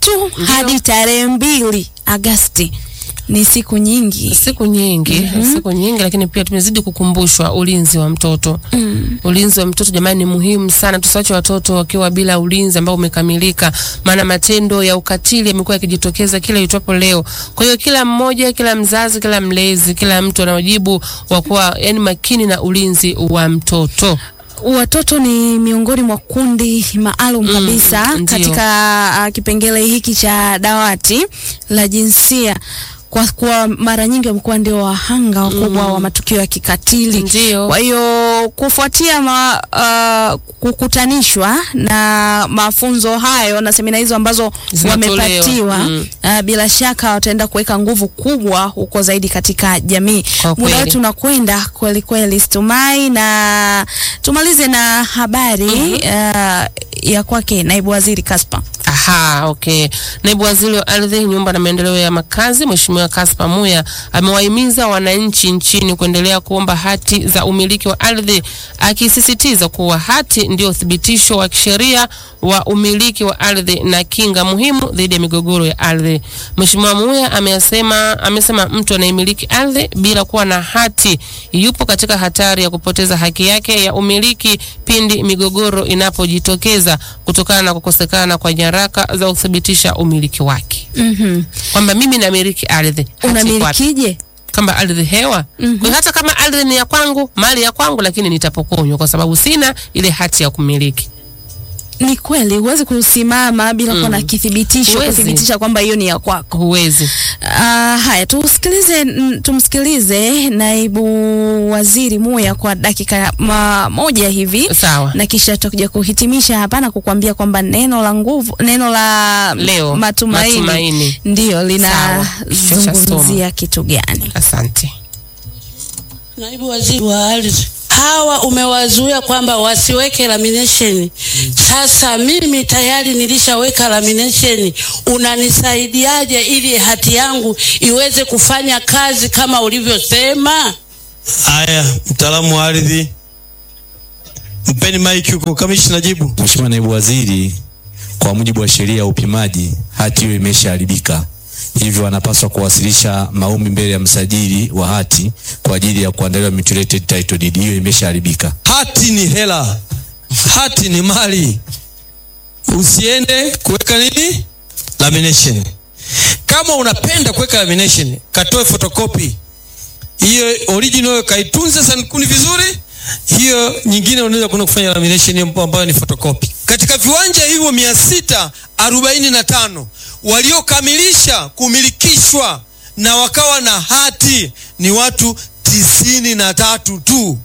tu hadi tarehe mbili Agasti. Ni siku nyingi. siku nyingi siku nyingi, lakini pia tumezidi kukumbushwa ulinzi wa mtoto. Ulinzi wa mtoto jamani, ni muhimu sana. Tusiwache watoto wakiwa bila ulinzi ambao umekamilika, maana matendo ya ukatili yamekuwa yakijitokeza kila itwapo leo. Kwa hiyo kila mmoja, kila mzazi, kila mlezi, kila mtu ana wajibu wa kuwa yani makini na ulinzi wa mtoto. Watoto ni miongoni mwa kundi maalum kabisa ndio. katika uh, kipengele hiki cha dawati la jinsia kwa kuwa mara nyingi wamekuwa ndio wahanga wakubwa wa matukio ya kikatili. Ndio. Kwa hiyo kufuatia ma, uh, kukutanishwa na mafunzo hayo na semina hizo ambazo Zinatolewa. wamepatiwa Mm. uh, bila shaka wataenda kuweka nguvu kubwa huko zaidi katika jamii. Kwa Muda kweli. wetu unakwenda kweli kweli, Stumai, na tumalize na habari uh, ya kwake naibu waziri Kaspa. Aha, okay. Naibu waziri wa ardhi, nyumba na maendeleo ya makazi, Mheshimiwa Kaspa Muya amewahimiza wananchi nchini kuendelea kuomba hati za umiliki wa ardhi, akisisitiza kuwa hati ndio uthibitisho wa kisheria wa umiliki wa ardhi na kinga muhimu dhidi ya migogoro ya ardhi. Mheshimiwa Muya amesema, amesema mtu anayemiliki ardhi bila kuwa na hati yupo katika hatari ya kupoteza haki yake ya umiliki pindi migogoro inapojitokeza kutokana na kukosekana kwa nyaraka za kuthibitisha umiliki wake, Mhm. kwamba mimi namiliki ardhi. hati iko wapi? Unamilikije? Kama ardhi hewa. Kwa hiyo hata kama ardhi ni ya kwangu, mali ya kwangu, lakini nitapokonywa kwa sababu sina ile hati ya kumiliki. Ni kweli huwezi kusimama bila kuwa na kithibitisho Huwezi. kuthibitisha kwamba hiyo ni ya kwako. Huwezi. Ah, haya tusikilize, mm, tumsikilize naibu waziri Muya kwa dakika ma, moja hivi Sawa. na kisha tutakuja kuhitimisha hapa na kukwambia kwamba neno la nguvu, neno la Leo, matumaini, matumaini. ndio Sawa. Kichwa cha linazungumzia kitu gani? Asante. Naibu waziri wa ardhi, hawa umewazuia kwamba wasiweke lamination. Sasa mimi tayari nilishaweka lamination, unanisaidiaje ili hati yangu iweze kufanya kazi kama ulivyosema? Haya, mtaalamu wa ardhi, mpeni maiki huko. Kamishna, jibu. Mheshimiwa Naibu Waziri, kwa mujibu wa sheria ya upimaji, hati hiyo imeshaharibika, hivyo wanapaswa kuwasilisha maombi mbele ya msajili wa hati kwa ajili ya kuandaliwa mutilated title deed. Hiyo imeshaharibika. Hati ni hela, hati ni mali. Usiende kuweka nini lamination. Kama unapenda kuweka lamination, katoe photocopy hiyo original, kaitunze sankuni vizuri. Hiyo nyingine unaweza kuna kufanya lamination hiyo ambayo ni photocopy. Katika viwanja hivyo mia sita arobaini na tano waliokamilisha kumilikishwa na wakawa na hati ni watu tisini na tatu tu.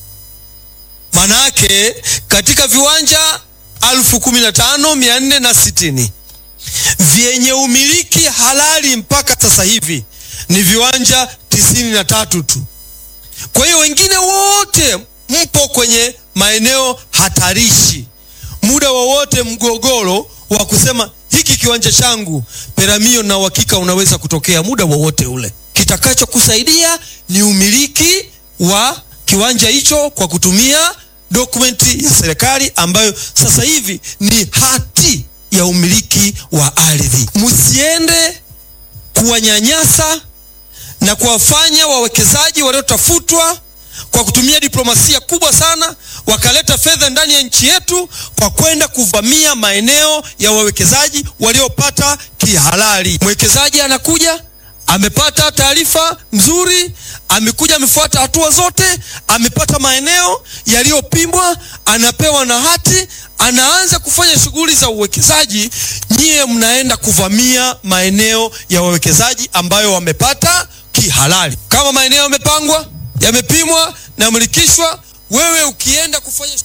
Manake katika viwanja alfu kumi na tano mia nne na sitini vyenye umiliki halali mpaka sasa hivi ni viwanja tisini na tatu tu. Kwa hiyo wengine wote mpo kwenye maeneo hatarishi. Muda wowote mgogoro wa kusema hiki kiwanja changu, peramio na uhakika unaweza kutokea muda wowote ule. Kitakachokusaidia ni umiliki wa kiwanja hicho kwa kutumia dokumenti ya serikali ambayo sasa hivi ni hati ya umiliki wa ardhi. Msiende kuwanyanyasa na kuwafanya wawekezaji waliotafutwa kwa kutumia diplomasia kubwa sana wakaleta fedha ndani ya nchi yetu kwa kwenda kuvamia maeneo ya wawekezaji waliopata kihalali. Mwekezaji anakuja amepata taarifa nzuri, amekuja amefuata hatua zote, amepata maeneo yaliyopimwa, anapewa na hati, anaanza kufanya shughuli za uwekezaji. Nyie mnaenda kuvamia maeneo ya wawekezaji ambayo wamepata kihalali. Kama maeneo yamepangwa, yamepimwa na milikishwa, wewe ukienda kufanya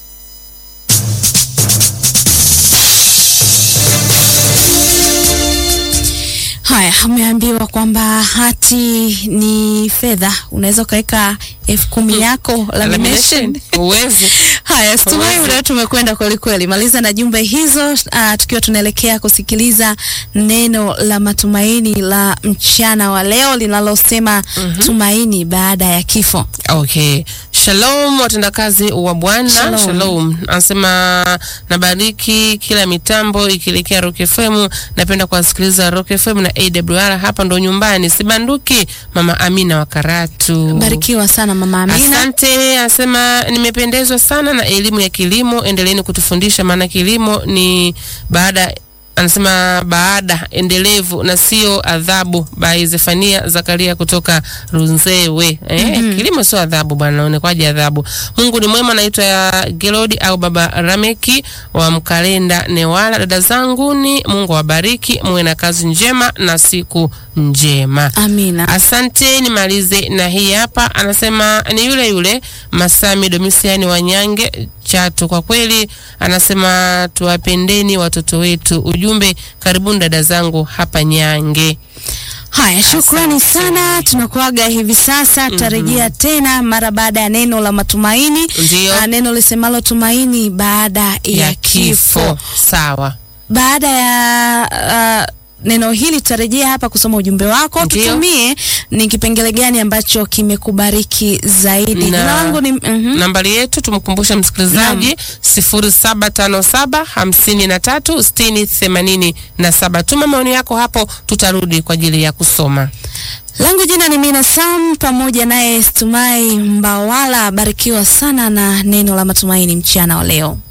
Haya, ameambiwa kwamba hati ni fedha, unaweza ukaweka elfu kumi yako lamination. Huwezi. Haya, Stumai, Huwezi. muda wetu umekwenda kweli kweli. Maliza na jumbe hizo, uh, tukiwa tunaelekea kusikiliza neno la matumaini la mchana wa leo linalosema tumaini baada ya kifo. Okay. Shalom watendakazi wa Bwana. Shalom. Shalom. Anasema nabariki kila mitambo ikielekea Rock FM. Napenda kuwasikiliza Rock FM na AWR hapa ndo nyumbani. Sibanduki. Mama Amina wa Karatu. Barikiwa sana mama Amina. Asante. Anasema nimependezwa sana na elimu ya kilimo, endeleeni kutufundisha, maana kilimo ni baada anasema baada endelevu na sio adhabu. By Zefania Zakaria kutoka Runzewe. Eh, kilimo sio adhabu bwana, naonekwaje adhabu? Mungu ni mwema. Naitwa Gelodi au Baba Rameki wa Mkalenda Newala. Dada zangu ni Mungu awabariki, muwe na kazi njema na siku njema. Amina. Asante, nimalize na hii hapa. Anasema ni yule yule Masami Domisiani Wanyange Chato. Kwa kweli, anasema tuwapendeni watoto wetu. Ujumbe, karibuni dada zangu hapa Nyange. Haya, shukrani sana. Tunakuaga hivi sasa, tutarejea tena mara baada ya neno la matumaini. Ndio. Ah, neno lisemalo tumaini baada ya, kifo. Sawa. Baada ya ah, neno hili tutarejea hapa kusoma ujumbe wako. Ndio. Tutumie ni kipengele gani ambacho kimekubariki zaidi. Na- Jina langu ni mhm. Nambari yetu tumkumbushe msikilizaji 0757 53 60 87. Tuma maoni yako hapo, tutarudi kwa ajili ya kusoma. langu jina ni Mina Sam pamoja naye Stumai Mbawala. Barikiwa sana na neno la matumaini mchana wa leo.